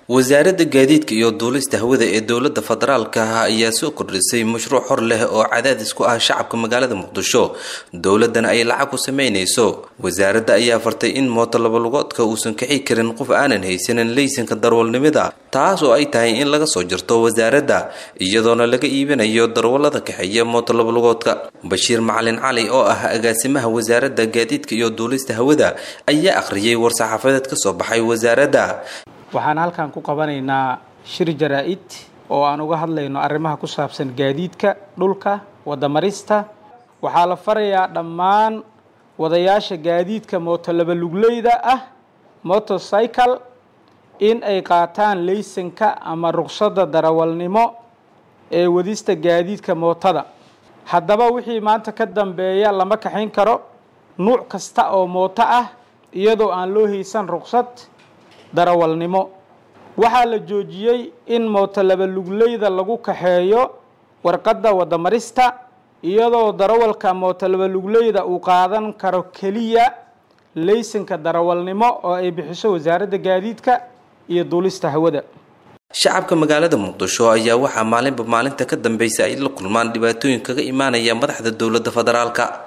wasaaradda gaadiidka iyo duulista hawada ee dowladda federaalka ah ayaa soo kordhisay mashruuc hor leh oo cadaadis ku ah shacabka magaalada muqdisho dowladana ay lacag ku sameynayso wasaaradda ayaa fartay in mooto labalugoodka uusan kici karin qof aanan haysanin laysanka darwalnimada taas oo ay tahay in laga soo jirto wasaaradda iyadoona laga iibinayo darwallada kaxeeya mooto labalugoodka bashiir macalin cali oo ah agaasimaha wasaaradda gaadiidka iyo duulista hawada ayaa akhriyay war-saxaafadeed ka soo baxay wasaaradda waxaan halkan ku qabanaynaa shir jaraa-id oo aan uga hadlayno arrimaha ku saabsan gaadiidka dhulka wadamarista waxaa la farayaa dhammaan wadayaasha gaadiidka mooto labalugleyda ah motorcycle in ay qaataan laysanka ama ruqsadda darawalnimo ee wadista gaadiidka mootada haddaba wixii maanta ka dambeeya lama kaxayn karo nuuc kasta oo mooto ah iyadoo aan loo haysan ruqsad darawalnimo waxaa la joojiyey in mooto labalugleyda lagu kaxeeyo warqadda wadamarista iyadoo darawalka mooto labalugleyda uu qaadan karo keliya laysanka darawalnimo oo ay bixiso wasaaradda gaadiidka iyo duulista hawada shacabka magaalada muqdisho ayaa waxaa maalinba maalinta ka dambeysa ay la kulmaan dhibaatooyin kaga imaanaya madaxda dowladda federaalka